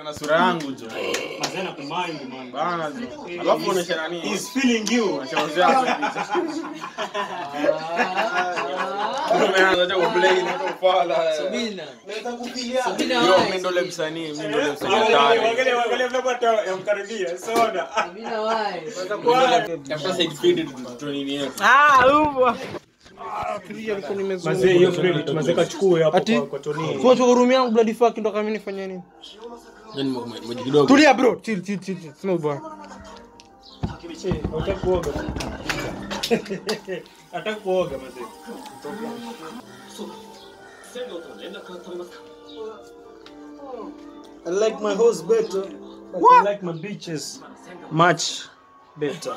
kana sura yangu jo Mazee nakumind man. bana jo alafu unaonyesha nani He's feeling you. unaonyesha wazee wako picha umeanza tu kuplay na kufala Sabina. Yo, Sabina yo wai. mimi ndo ule msanii mimi ndo ule msanii Angalia, hatari angalia, angalia vile watu yamkaribia. Soda. Sabina wai. tafuta side feed tu nini yetu Mazee hiyo credit mazee kachukue hapo Ati? kwa kwa Tony. Tuache hurumia yangu bloody fuck ndo kama mimi nifanye nini? yani maji kidogo Tulia bro, chill chill chill. chill. Sina ubaya. Eh, Hutaki kuoga. Hataki kuoga mazee. I like my horse better, but I like my beaches much better.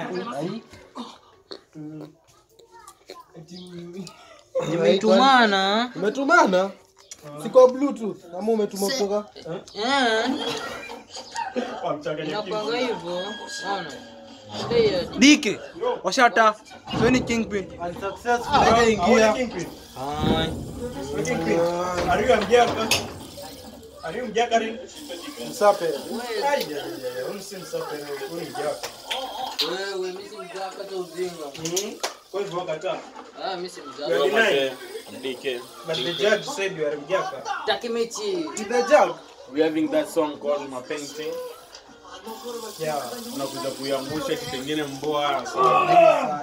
Nimetumana. Umetumana? Si kwa bluetooth ama umetuma kutoka? Eh. Wamchanganya Napanga hivyo. Ona. Ndio. Dike. Washata. Sweni kingpin. Hajaingia. Are you mjaka? Are you mjaka rin? Msape. Ai, ai, ai, huyu si msafi, huyu ni mjaka. Wewe mimi si mjaka hata uzinga. Mhm. Kwa hivyo wakataa. Ah mimi si You are mjaka. denying. DK But the judge said you are mjaka. Taki mechi. The jug. we having that song called my painting Yeah. unakuja kuiangusha kitengine mboa sana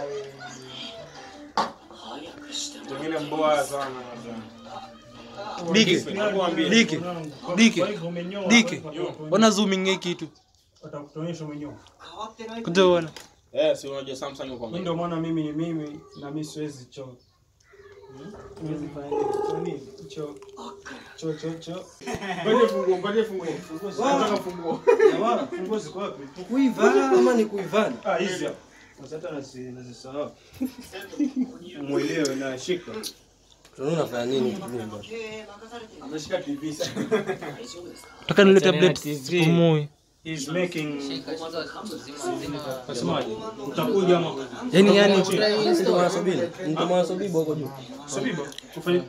kitengine mboa sana Dike. Nakwambia. Dike. Dike. Kwa hivyo umenyoa. Dike. Ona zooming hii kitu. Watakutuonyesha umenyoa. Kuja uone. eh si unajua Samsung uko Mimi ndio maana mimi ni mimi na mimi siwezi choo. Siwezi fanya nini? Choo nini? Choo. Choo choo choo. ngoja funguo ngoja funguo nataka funguo Jamaa, funguo ziko wapi? Kuivana ama ni kuivana? Ah, hizi hapa. Sasa hata nasi nazisahau. Mwelewe na shika. Tunaona unafanya nini nyumba? ameshika TV sana Nataka nilete update sipumui. He's making Shika kwanza zima zima. Nasemaje? Utakuja ama? Yaani yani Mtu mwana sabini. Mtu mwana sabibu huko juu. Sabiba, ufanye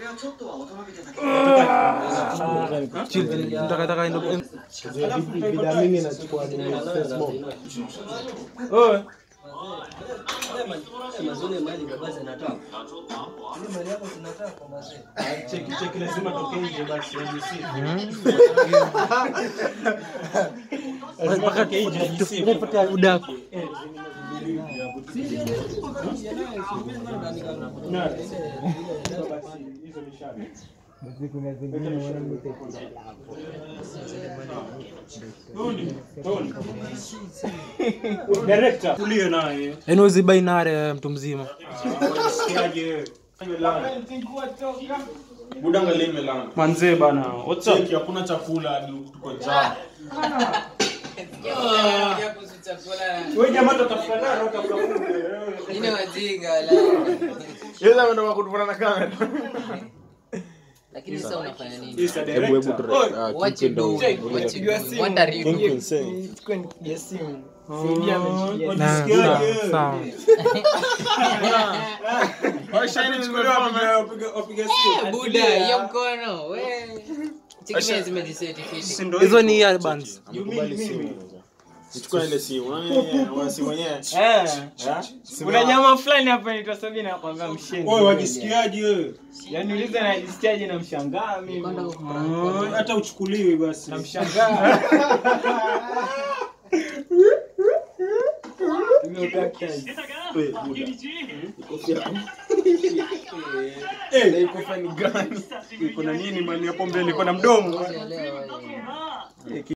chill. Nataka nataka ndo Vida mimi nachukua nini? Smoke. Oe. Mazuri mali baba zinataka. Ile mali yako zinataka kwa mazee. Cheki cheki lazima toke nje basi NBC. mpaka tupate udaku. Na. Basi hizo mishale. Tony, Tony. Director, tulie naye. Yaani uzi binary mtu mzima. Sikiaje? buda angalia imelala Manzee bana. What's up? cheki hakuna chakula hadi tuko njaa Wewe jamaa tutafuta nani utafuta kumbe. Ine wajinga la. yeye ameenda kutufuna na kamera Lakini sasa unafanya nini? He's a director. What you do? What you do? What are you doing? Na Unajisikiaje? sawa. Buda, hiyo mkono. We. Cheki zimejiseti Si fiti. ndio Hizo hivyo? ni earbuds. You mean mimi? nichukua ile simu Unaona, wana simu wenyewe kuna nyama fulani hapa inaitwa Sabina nakwambia mshenzi. Wewe wajisikiaje wewe? Yaani uliza najisikiaje na mshangaa mimi. Ah, Hata uchukuliwi basi. Na mshangaa. Eh, iko na nini mani hapo mbele iko na mdomo. Elewa, elewa.